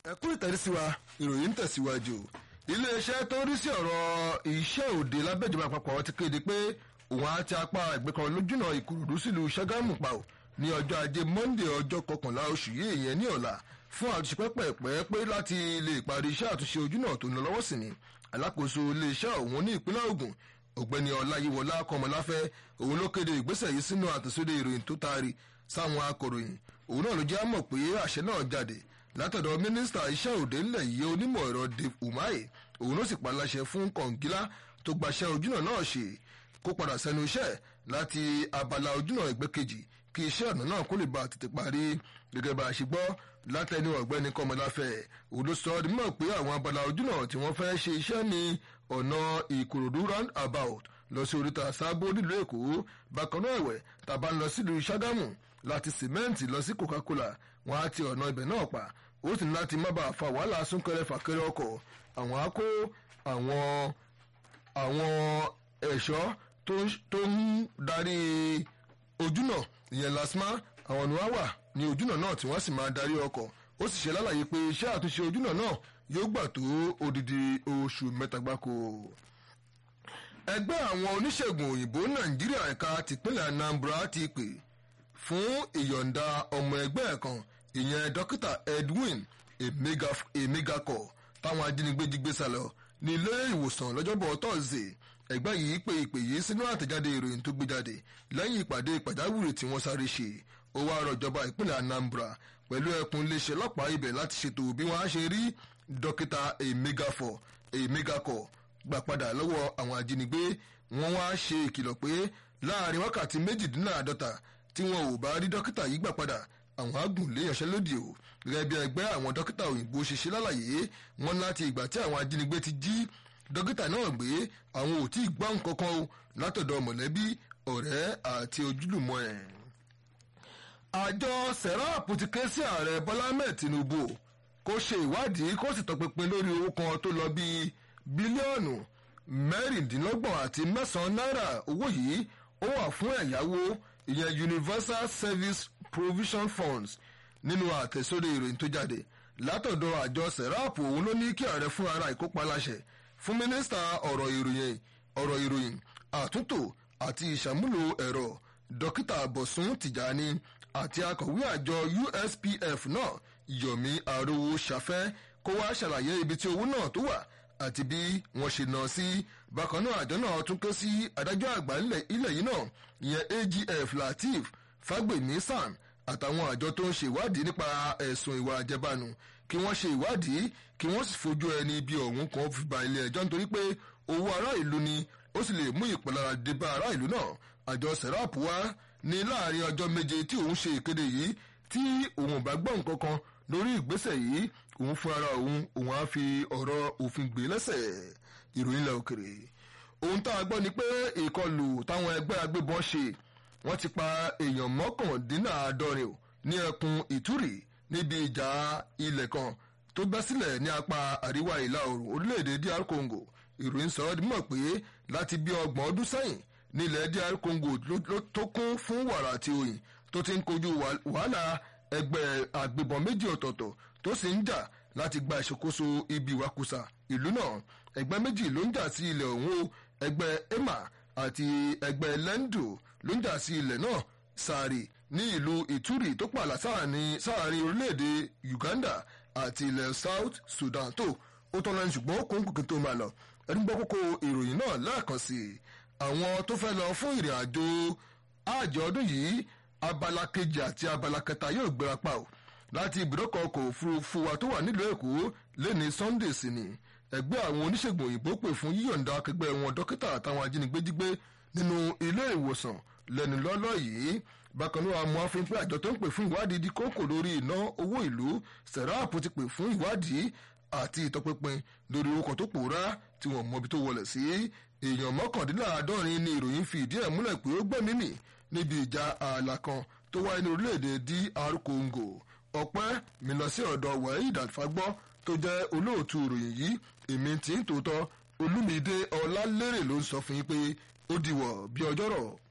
ẹkú ìtẹ̀síwá ìròyìn ń tẹ̀síwájú iléeṣẹ́ tó ń rí sí ọ̀rọ̀ iṣẹ́ òde lábẹ́jọba àpapọ̀ ti kéde pé òun àti apá ẹgbẹ́ kan lójúnà ìkòròdú sílùú ṣàgámù pa ò ní ọjọ́ ajé monde ọjọ́ kọkànlá oṣù yìí ìyẹn ní ọ̀la fún àtúnṣe pẹ́pẹ́pẹ́ pé láti lè parí iṣẹ́ àtúnṣe ojúnà tó ń lọ lọ́wọ́ sí ni alákòóso iléeṣẹ́ òun ní ìpínlẹ̀ Ògùn ọ̀gbẹ́ni ọláyíwọlá kọmọláfẹ́ òun ló kéde ìgbésẹ̀ yìí sínú àtẹ̀sódé ìròyìn tó taari sáwọn akọ̀ròyìn òun náà ló jẹ́ mọ̀ pé àṣẹ náà jáde látọ̀dọ̀ mínísítà iṣẹ́ òde ńlẹ̀ yìí onímọ̀ ẹ̀rọ Dave Umahi òun ló sì paláṣẹ fún kọ̀ǹgílá tó gbaṣẹ́ ojúnà náà ṣe kó padà sẹ́nu iṣẹ́ láti abala ojúnà ẹgbẹ́ kejì kí iṣẹ́ ọ̀nà náà kó lè bá tètè parí gẹ́gẹ́ bá a ṣe gbọ́ látẹnu ọ̀gbẹ́ni kọmọláfẹ́ òun ló sọ ọ́ dímọ̀ pé àwọn abala ojúnà tí wọ́n fẹ́ ṣe iṣẹ́ ní ọ̀nà ìkòròdú round about lọ sí oríta sábó nílùú èkó bákan náà ẹ̀wẹ̀ tàbá ń lọ sílùú ṣàgámù láti sìmẹ́ǹtì lọ sí coca-cola wọn á ti ọ̀nà ibẹ̀ náà pa ó sì ní láti má bàa fa wàhálà súnkẹrẹ fàkẹrẹ ọkọ̀ àwọn á kó àwọn àwọn ẹ̀ṣọ́ tó ń darí ojúnà ìyẹn lasma àwọn ni wọ́n wà ní ojúnà náà tí wọ́n sì máa darí ọkọ̀ ó sì ṣe lálàyé pé iṣẹ́ àtúnṣe ojúnà náà yóò gbà tó odidi oṣù mẹ́ta gbáko. ẹgbẹ́ àwọn oníṣègùn òyìnbó nàìjíríà ẹ̀ka tìpínlẹ̀ Anambra ti pè fún ìyọ̀ǹda ọmọ ẹgbẹ́ kan ìyẹn dókítà Edwin Emegakọ táwọn ajínigbé jí gbé sálọ ní ilé ìwòsàn lọ́jọ́bọ̀ tọ́sídẹ̀ẹ́ ẹgbẹ́ yìí pe ìpè yìí sínú àtẹ̀jáde ìròyìn tó gbé jáde lẹ́yìn ìpàdé pàjáwìrì tí wọ́n sáré ṣe ó wá rọ ìjọba ìpínlẹ̀ Anambra pẹ̀lú ẹkùn iléeṣẹ́ ọlọ́pàá ibẹ̀ láti ṣètò bí wọ́n á ṣe rí dókítà Emegakọ gbà padà lọ́wọ́ àwọn ajínigbé wọ́n wá ṣe ìkìlọ̀ pé láàrin wákàtí méjìdínláàdọ́ta tí wọn ò bá rí dókítà yìí gbà padà àwọn agùn lè yanṣẹ́lódì o gẹ́gẹ́ bí ẹgbẹ́ àwọn dókítà òyìnbó ṣe ṣe lálàyé wọn láti ìgbà tí àwọn ajínigbé ti jí dókítà náà gbé àwọn ò tí ì gbọ́ nǹkan kan o látọ̀dọ̀ mọ̀lẹ́bí ọ̀rẹ́ àti ojúlùmọ̀ ẹ̀. àjọ serap ti ké sí ààrẹ bọ́lá ahmed tinubu kó ṣe ìwádìí kó sì tọpinpin lórí owó kan tó lọ bíi bílíọ̀nù mẹ́rìndínlọ́gbọ̀n àti mẹ́sàn-án náírà owó yìí ó wà fún ẹ̀yáwó ìyẹn universal service provision funds nínú àtẹ̀sórí ìròyìn tó jáde látọ̀dọ̀ àjọ serap òun ló ní kí ààrẹ fún ara ìkópa láṣẹ fún mínísítà ọ̀rọ̀ ìròyìn ọ̀rọ̀ ìròyìn àtúntò àti ìṣàmúlò ẹ̀rọ dókítà bọ̀sùn tìjàní àti akọ̀wé àjọ USPF náà yomi arówó ṣàfẹ́ kó wá ṣàlàyé ibi tí owó náà tó wà àti bí wọ́n ṣe ná sí bákan náà àjọ náà tún ké sí adájọ́ àgbà ilẹ̀ yìí náà ìyẹn AGF Lateef Fagbemi San àtàwọn àjọ tó ń ṣe ìwádìí nípa ẹ̀sùn ìwà àjẹbánu kí wọ́n ṣe ìwádìí kí wọ́n sì fojú ẹni bí ọ̀hún kan fi ba ilé ẹjọ́ nítorí pé owó ará ìlú ni ó sì lè mú ìpalára dé bá ará ìlú náà àjọ serap wá ní láàrin ọjọ́ méje tí òun ṣe ìkéde yìí tí òun ò bá gbọ́ nǹkan kan lórí ìgbésẹ̀ yìí òun fún ara òun òun á fi ọ̀rọ̀ òfin gbé lẹ́sẹ̀ ìròyìn ilẹ̀ òkèrè ohun tá a gbọ́ ni pé ìkọlù táwọn ẹgbẹ́ agbébọn ṣe wọ́n ti pa èèyàn mọ́kàndínláàádọ́rin ní ẹkùn ìtúrì níbi ìjà ilẹ̀ kan tó bẹ́ sílẹ̀ ní apá àríwá ìlà oòrùn orílẹ̀-èdè DR Congo ìròyìn sọ ọ́ mọ̀ pé láti bí ọgbọ̀n ọdún sẹ́yìn nílẹ̀ DR Congo tó kún fún wàrà àti oyin tó ti ń kojú wàhálà ẹgbẹ́ àgbébọn méjì ọ̀tọ̀ọ̀tọ̀ tó sì ń jà láti gba ìṣàkóso ibi ìwakùsà ìlú náà ẹgbẹ́ méjì ló ń jà sí ilẹ̀ ọ̀hún o ẹgbẹ́ ema àti ẹgbẹ́ lendo ló ń jà sí ilẹ̀ náà sáré ní ìlú ìtúrì tó pààlà sáàrin orílẹ̀-èdè Uganda àti ilẹ̀ South Sudan tó ó tọ́lá ní ṣùgbọ́n ó kún kùkì tó máa lọ ẹni gbọ́ kókó ìròyìn náà lẹ́ẹ̀kan sí i àwọn tó fẹ́ lọ fún ìrìn àjò àjọ ọdún yìí abala kejì àti abala kẹta yóò gbéra pa ò láti ibùdókọ̀ ọkọ̀ òfurufú wa tó wà nílùú Èkó lẹ́ni Sunday sí ni ẹgbẹ́ àwọn oníṣègùn òyìnbó pè fún yíyọ̀ǹda akẹgbẹ́ wọn dókítà àtàwọn ajínigbé jígbé nínú ilé ìwòsàn lẹ́nu lọ́lọ́ yìí bákan náà àmọ́ àfihàn pé àjọ tó ń pè fún ìwádìí di kókò lórí iná owó ìlú serap ti pè fún ìwádìí àti ìtọpinpin lórí orúkọ tó pòórá tí wọ́n mọ ibi tó wọlé sí èèyàn mọ́kàndínláàádọ́rin ní ìròyìn fi ìdí ẹ̀ múlẹ̀ pé ó gbẹ̀mí mì níbi ìjà ààlà kan tó wáyé ní orílẹ̀-èdè DR Congo ọpẹ́ mi lọ sí ọ̀dọ̀ Waheed Alfagbọ́ tó jẹ́ olóòtú ìròyìn yìí èmi tí ń tòótọ́ Olúmídé Ọlálérè ló ń sọ fún yín pé ó dìwọ̀ bí ọjọ́rọ̀.